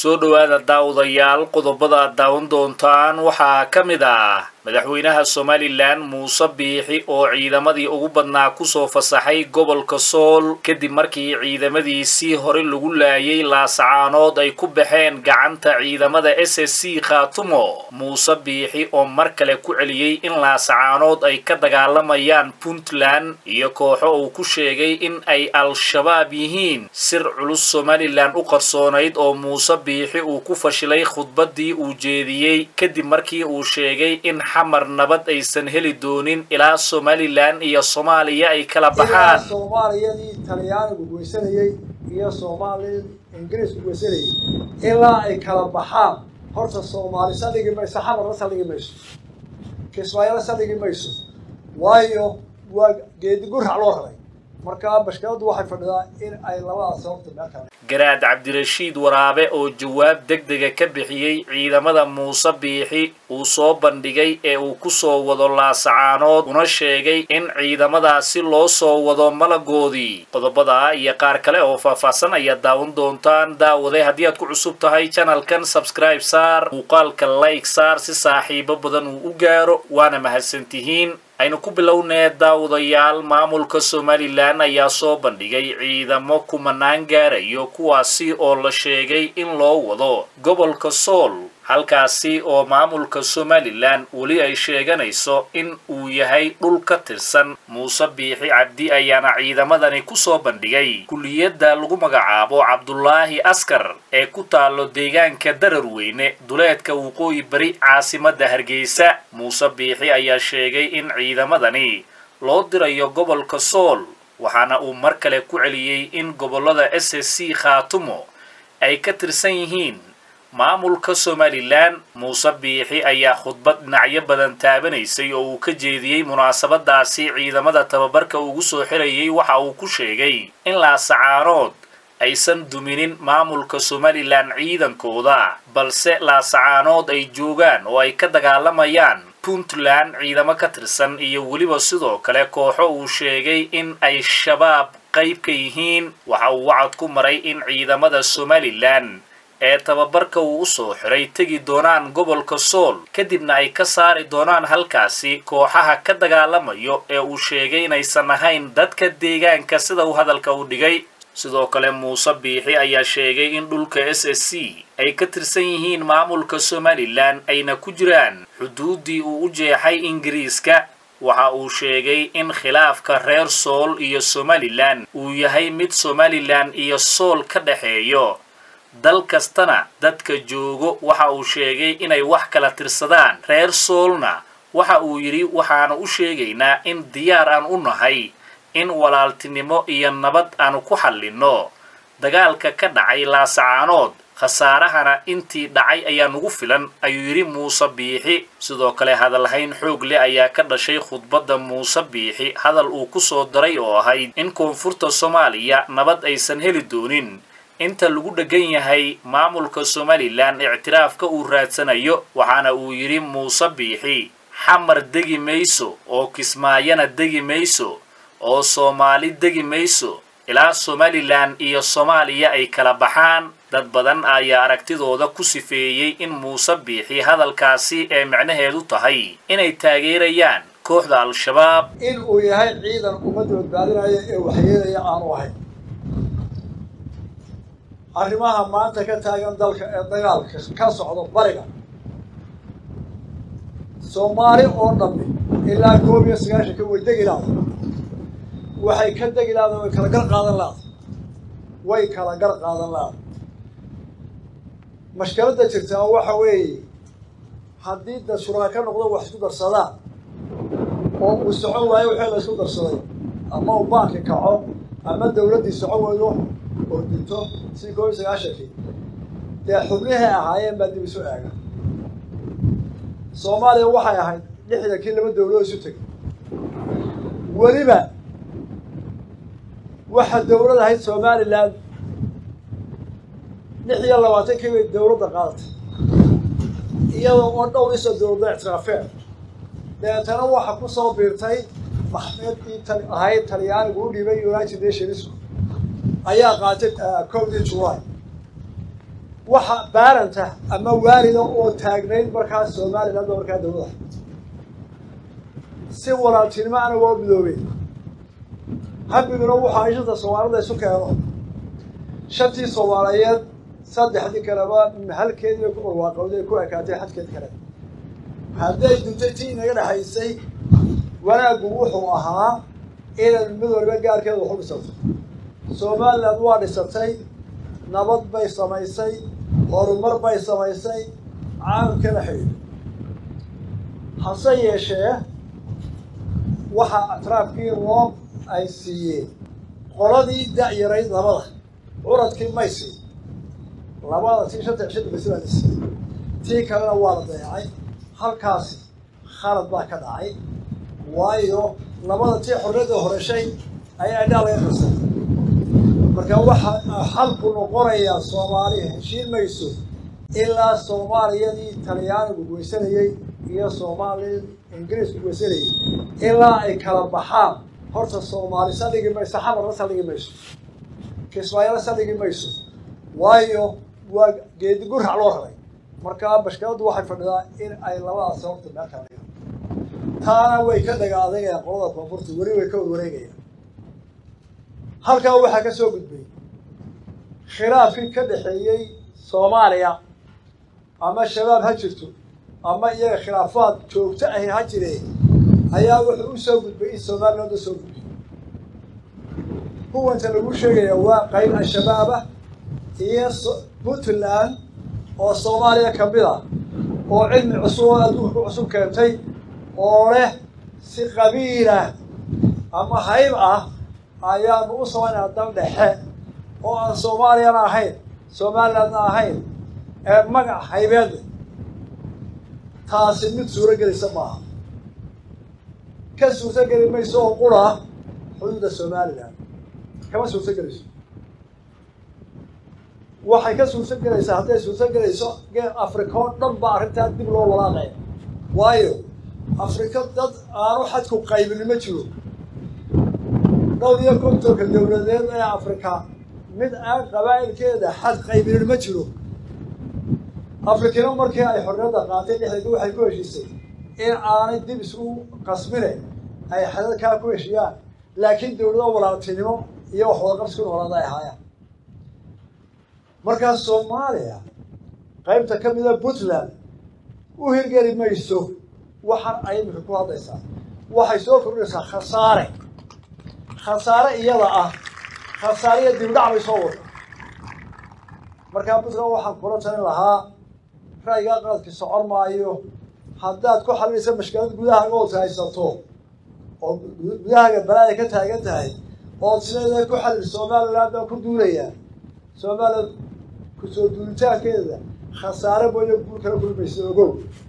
soo dhowaada daawadayaal qodobada aad daawan doontaan waxaa ka mid ah madaxweynaha somalilan muuse biixi oo ciidamadii ugu badnaa kusoo fasaxay gobolka sool kadib markii ciidamadiisii hore lagu laayay laasacaanood ay ku baxeen gacanta ciidamada s s c khaatumo muuse biixi oo mar kale ku celiyey in laasacaanood ay ka dagaalamayaan puntland iyo kooxo uu ku sheegay in ay al-shabaab yihiin sir culus somalilan u qarsoonayd oo muuse biixi uu ku fashilay khudbaddii uu jeediyey kadib markii uu sheegay in xamar nabad aysan heli doonin ilaa somalilan iyo soomaaliya ay kala baxaan soomaaliyadii talyaanigu goysanayey iyo soomaaliyadii ingiriisku goysanayey ilaa ay kala baxaan horta soomaali saldhigi mayso xamarna saldhigi mayso kismaayana saldhigi mayso waayo waa geedi gurac loo raray markaa bashkiladu waxay fadhidaa in ay labadaas sababta meel kale garaad cabdirashiid waraabe oo jawaab degdega ka bixiyey ciidamada muuse biixi uu soo bandhigay ee uu ku soo wado laasacaanood una sheegay in ciidamadaasi loo soo wado malagoodii qodobadaa iyo qaar kale oo faahfaahsan ayaad daawan doontaan daawade haddii aad ku cusub tahay janalkan sabscribe saar muuqaalka like saar si saaxiibo badan uu u gaaro waana mahadsantihiin aynu ku bilownee daawadayaal maamulka somalilan ayaa soo bandhigay ciidamo kumanaan gaarayo kuwaasi oo la sheegay in loo wado gobolka sool halkaasi oo maamulka somalilan weli ay sheeganayso in uu yahay dhul ka tirsan muuse biixi cabdi ayaana ciidamadani kusoo bandhigay kulliyadda lagu magacaabo cabdulaahi askar ee ku taalo deegaanka dararweyne duleedka waqooyi bari caasimadda hargeysa muuse biixi ayaa sheegay in ciidamadani loo dirayo gobolka sool waxaana uu mar kale ku celiyey in gobollada s s c khaatumo ay ka tirsan yihiin maamulka somalilan muuse biixi ayaa khudbad dhinacyo badan taabanaysay oo uu ka jeediyey munaasabadaasi ciidamada tababarka ugu soo xirayay waxa uu ku sheegay in laasacaanood aysan duminin maamulka somalilan ciidankooda balse laasacaanood ay joogaan oo ay ka dagaalamayaan puntland ciidamo ka tirsan iyo weliba sidoo kale kooxo uu sheegay in ay shabaab qayb ka yihiin waxa uu wacad ku maray in ciidamada somalilan ee tababarka uu u soo xiray tegi doonaan gobolka sool kadibna ay ka saari doonaan halkaasi kooxaha ka dagaalamayo ee uu sheegay inaysan ahayn dadka deegaanka sida uu hadalka u dhigay sidoo kale muuse biixi ayaa sheegay in dhulka s s c ay ka tirsan yihiin maamulka somalilan ayna ku jiraan xuduuddii uu u jeexay ingiriiska waxa uu sheegay in khilaafka reer sool iyo somalilan uu yahay mid somalilan iyo sool ka dhexeeyo dal kastana dadka joogo waxa uu sheegay inay wax kala tirsadaan reer soolna waxa uu yidhi waxaanu u sheegaynaa in diyaar aan u nahay in walaaltinimo iyo nabad aanu ku xallinno dagaalka ka dhacay laasacaanood khasaarahana intii dhacay ayaa nugu filan ayuu yidhi muuse biixi sidoo kale hadalhayn xoog leh ayaa ka dhashay khudbadda muuse biixi hadal uu ku soo daray oo ahayd in koonfurta soomaaliya nabad aysan heli doonin inta lagu dheggan yahay maamulka somalilan ictiraafka uu raadsanayo waxaana uu yidhi muuse biixi xamar degi mayso oo kismaayana degi mayso oo soomaali degi mayso ilaa somalilan iyo soomaaliya ay kala baxaan dad badan ayaa aragtidooda ku sifeeyey in muuse biixi hadalkaasi ee micnaheedu tahay inay taageerayaan kooxda al-shabaab in uu yahay ciidan ummadda badbaadinaya ee waxyeelaya aanu ahayn arrimaha maanta ka taagan dalka ee dagaalka ka socdo bariga soomaali oo dhammi ilaa koob iyo sagaashanka way degi laada waxay ka degi laada way kala gar qaadan laada way kala gar qaadan laada mashkaladda jirtaa waxa weeye haddii dad shuraka ka noqdo wax isku darsadaan oo uu socon waayo wixii la isku darsaday ama uu baanki kaco ama dawladdii socon weydo oo dinto si koob iyo sagaashankii dee xubnihii ahaayeen baa dib isu eega soomaaliya waxay ahayd lixdankii laba dawladood isu tegay weliba waxa dawlad ahayd somalilan lix iyo labaatankii bay dawladda qaadatay iyadoo oo dhowr isoo dawladda ictiraafeen dabeetana waxa ku soo biirtay maxmeedkii tal ahayd talyaanigu u dhibay united nationsku ayaa qaatay kowdii july waxa baaranta ama waalida oo taagnayd markaas somaliland oo markaa dawlada si walaaltinimo ana waa midoobeen habiguna waxaa ishanta soomaalida isu keeno shantii soomaaliyeed saddexdii kaleba halkeedii ku barwaaqowday ku ekaatay xadkeed kale hadday duntay tii inaga dhexaysay wanaaggu wuxuu ahaa inay mid waliba gaarkeeda waxu dhisato somaliland waa dhisatay nabad bay samaysay horumar bay samaysay caalamkana xidhiid hase yeeshee waxaa atraafkii roob ay siiyeen qoladii da-yarayd labada curadkii may siin labada tii shanta cishada basi baa la siiyey tii kalena waa la dayacay halkaasi khalad baa ka dhacay waayo labada tii xorriyadda horeshay ayaa indhaa laga qasay marka waxaa xalku noqonayaa soomaaliya heshiin mayso ilaa soomaaliyadii talyaanigu goysanayey iyo soomaali ingiriisku goysanayey ilaa ay kala baxaan horta soomaali saldhigi mayso xamarna saldhigi mayso kismaayana saldhigi mayso waayo waa geedi gurac loo raray markaa bashkiladdu waxay fadhidaa in ay labadaas horta meel kala dhigaan taana way ka dhaga adagayaan qolada koonfurta weli way ka warwareegayaan halkaa waxaa ka soo gudbay khilaafkii ka dhexeeyey soomaaliya ama shabaab ha jirto ama iyaga khilaafaad joogto ahi ha jireen ayaa wuxuu u soo gudbay in somaliland u soo gudbay kuwanta lagu sheegaya waa qayb al-shabaabah iyo puntland oo soomaaliya ka mid a oo cilmi cusub oo adduunka cusub keentay oo leh si qabiilah ama hayb ah ayaanu u samaynaa dal dhexe oo aan soomaaliyana ahayn somalilandna ahayn ee magac haybeedle taasi mid suuro gelisa maaha ka suurto geli mayso oo qura xuduudda somaliland kama suurto gelayso waxay ka suurto gelaysaa hadday suurto gelayso gee africa oo dhan baa arrintaa dib loo walaaqaya waayo afrika dad aanu xadku qaybini ma jiro dhowr iyo kontonka dowladeed ee afrika mid aan qabaa'ilkeeda xad qaybinin ma jiro afrikina markii ay xorriyadda qaatay dhexdeeda waxay ku heshiisay in aanay dib isku qasmine ay xadadkaa ku heshiyaan laakiin dowlado walaaltinimo iyo wax wadaqabsi ku noolaada ay ahaayaan markaa soomaaliya qaybta ka mida puntland u hirgeli mayso waxaan ay imika ku hadlaysaa waxay soo kordhinaysaa khasaare khasaare iyada ah khasaariya dibdhac bay soo wada markaa puntland waxaan kula talin lahaa ra'yigaa qaladki socon maayo haddaad ku xalinaysa mashkilad gudahaaga ood haysato oo gudahaaga balaada ka taagan tahay ood sideeda ku xalil somaliland baan ku duulayaa somaliland kusoo duulitaankeeda khasaare mooyo guul kala kulmaysa ogow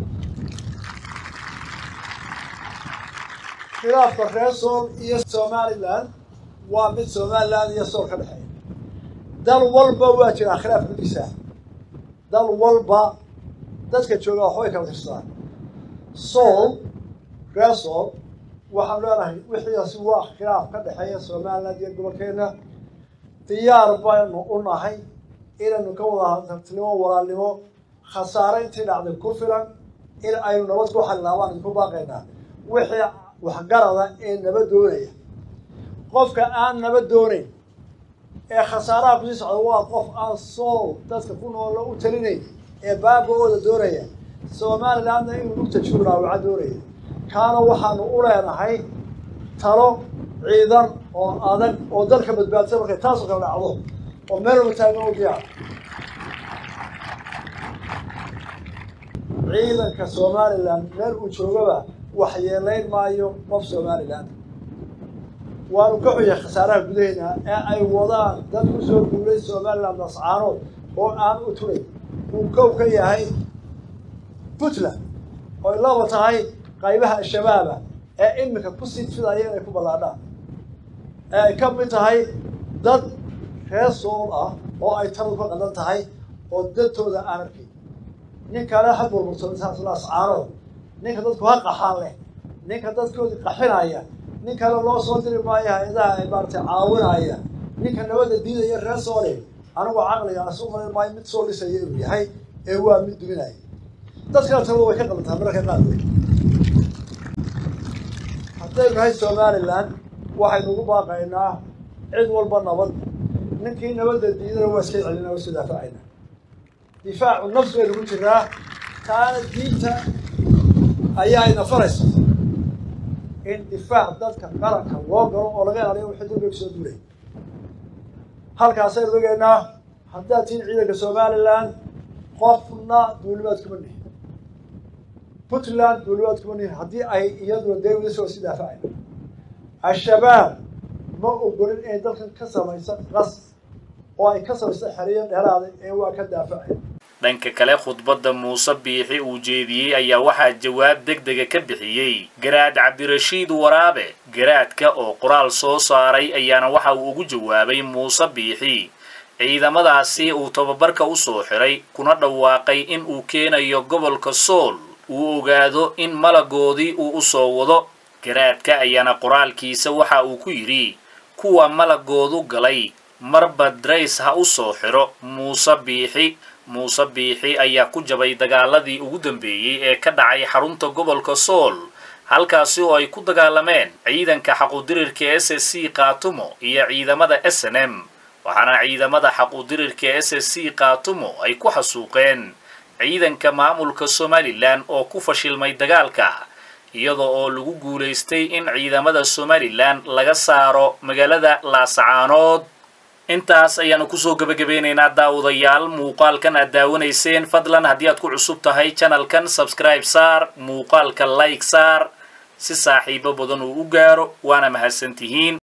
khilaafka reer sool iyo somaliland waa mid somaliland iyo sool ka dhexeeya dal walba waa jiraa khilaaf gudiisa dal walba dadka jooga waxbay kala tirsadaan sool reer sool waxaan leenahay wixiiasi waa khilaaf ka dhexeeya somaliland iyo gobolkeena diyaar baynu u nahay inaynu ka wada hadaltinimo walaalnimo khasaare intii dhacday ku filan in aynu nabad ku xallinaa waan idinku baaqaynaa wixii waxgarada ee nabad doonaya qofka aan nabad doonayn ee khasaaraha kusii socda waa qof aan sool dadka ku noola u talinayn ee baaba-ooda doonaya somalilandna inuu lugta juuraawaca doonaya kaana waxaanu u leenahay talo ciidan oo adag oo dalka badbaadsa markay taasoo kale dhacdo oo meel walba taagan u diyaar ciidanka somaliland meel uu joogaba waxyeelayn maayo qof somaliland waanu ka xuyay khasaaraha gudaheena ee ay wadaan dad ku soo duulay somaliland nascaanood oo aan u turay uu kow ka yahay puntland oy laba tahay qaybaha al-shabaaba ee iminka ku sii fidaya inay ku ballaadhaan ee ay ka mid tahay dad reer sool ah oo ay tadu ka qadan tahay oo dadtooda aan arkin nin kale ha burburtoascaanood ninka dadku ha qaxaan leh ninka dadkoodii qaxinaya nin kale loo soo diri maayo hay-adaha ay maaratay caawinaya ninka nabadda diidaya reer soole anigu caqligaas u malin maayo mid soo dhisaya inuu yahay ee waa mid duminaya dadkana talada way ka qabantaa mararka qaarkood haddaynu nahay somalilan waxaynu ugu baaqaynaa cid walba nabad ninkii nabadda diidana waa iska celina waa iska daafacayna difaacu nafs baynu ku jiraa taana diinta ayaa ina faraysa in difaac dadka qaranka loo galo oo laga ilaaliyo wixii dulbiga kusoo duulay halkaasaynu ogeynaa haddaad tihiin ciidanka somalilan qofna duulimaad kuma nihin puntland duulimaad kuma nihin haddii ay iyaduna dawladasoo si daafacayna al-shabaab ma ogolin inay dalkan ka samaysa qas oo ay ka samaysa xeriyo dheeraada ee waa ka daafacaya dhanka kale khudbadda muuse biixi uu jeediyey ayaa waxaa jawaab deg dega ka bixiyey garaad cabdirashiid waraabe garaadka oo qoraal soo saaray ayaana waxa uu ugu jawaabay muuse biixi ciidamadaasi uu tababarka u soo xiray kuna dhawaaqay in uu keenayo gobolka sool uu ogaado in malagoodii uu u soo wado garaadka ayaana qoraalkiisa waxa uu ku yidhi kuwa malagoodu galay marba drays ha u soo xidho muuse biixi muuse biixi ayaa ku jabay dagaaladii ugu dambeeyey ee ka dhacay xarunta gobolka sool halkaasi oo ay ku dagaalameen ciidanka xaqudirirka s s c kaatumo iyo ciidamada s n m waxaana ciidamada xaqudirirka s s c kaatumo ay ku xasuuqeen ciidanka maamulka somalilan oo ku fashilmay dagaalka iyada oo lagu guulaystay in ciidamada somalilan laga saaro magaalada laasacaanood intaas ayaanu kusoo gebagabeynaynaa daawadayaal muuqaalkan aad daawanayseen fadlan haddii aad ku cusub tahay janalkan sabscribe saar muuqaalka like saar si saaxiibo badan uu u gaaro waana mahadsantihiin